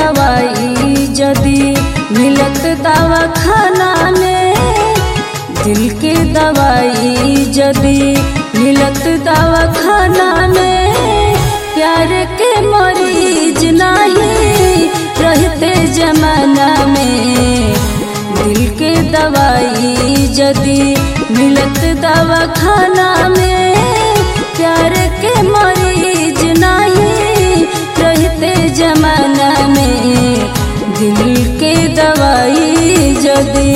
दवाई जदी मिलत दवा खाना में दिल के दवाई जदी मिलत दवा खाना में प्यार के मरीज नहीं रहते जमाना में दिल के दवाई जदी मिलत दवा खाना में प्यार के मरीज नहीं रहते जमाना में दिल के दवाई जदी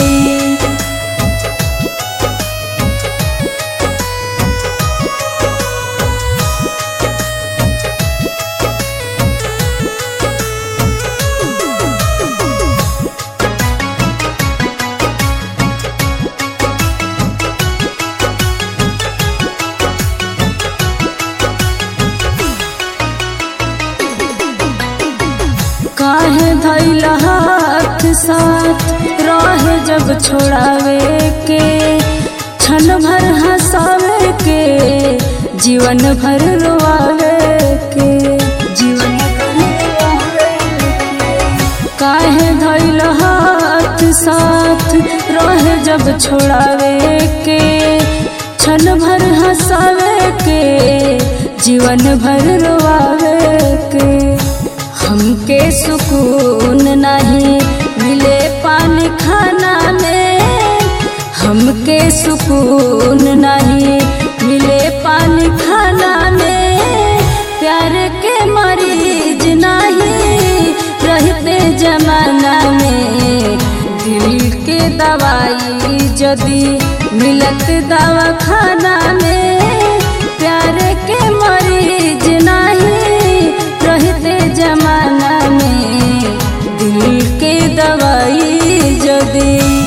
काहे धैल हाथ साथ रहे जब छोड़ावे के क्षण भर हंसावे के जीवन भर रोआवे के जीवन भर रोआवे के। काहे धैल हाथ साथ रहे जब छोड़ावे के क्षण भर हंसावे के जीवन भर रोआवे के हमके सुकून नहीं मिले पानी खाना में हमके सुकून नहीं मिले पानी खाना में प्यार के मरीज नहीं रहते जमाना में दिल के दवाई जदी मिलत दवा खाना में प्यार के मरीज नहीं रहते जमाना में दिल के दवाई जदी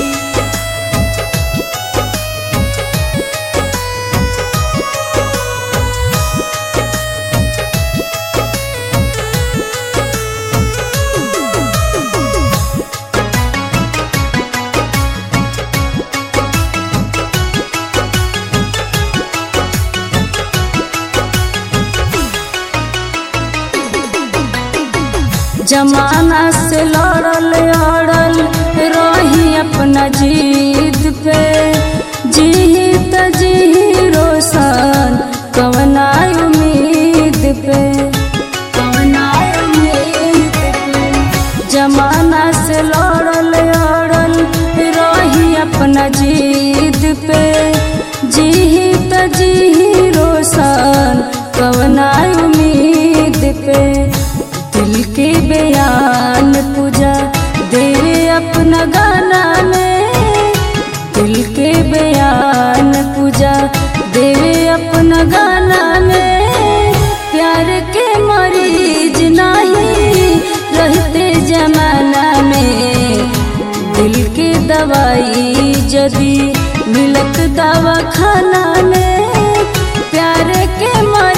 जमाना से लड़ल अड़ल रही अपना जीत पे जी त जी रोशन कवना उम्मीद पे कवना उम्मीद पे जमाना से लड़ल अड़ल रही अपना जीत पे जी त जी रोशन कवना उम्मीद पे दिल के बयान पूजा देवे अपना गाना में दिल के बयान पूजा देवे अपना गाना में प्यार के मरीज नहीं रहते जमाना में दिल के दवाई जदी मिलत दवा खाना में प्यार के मरीज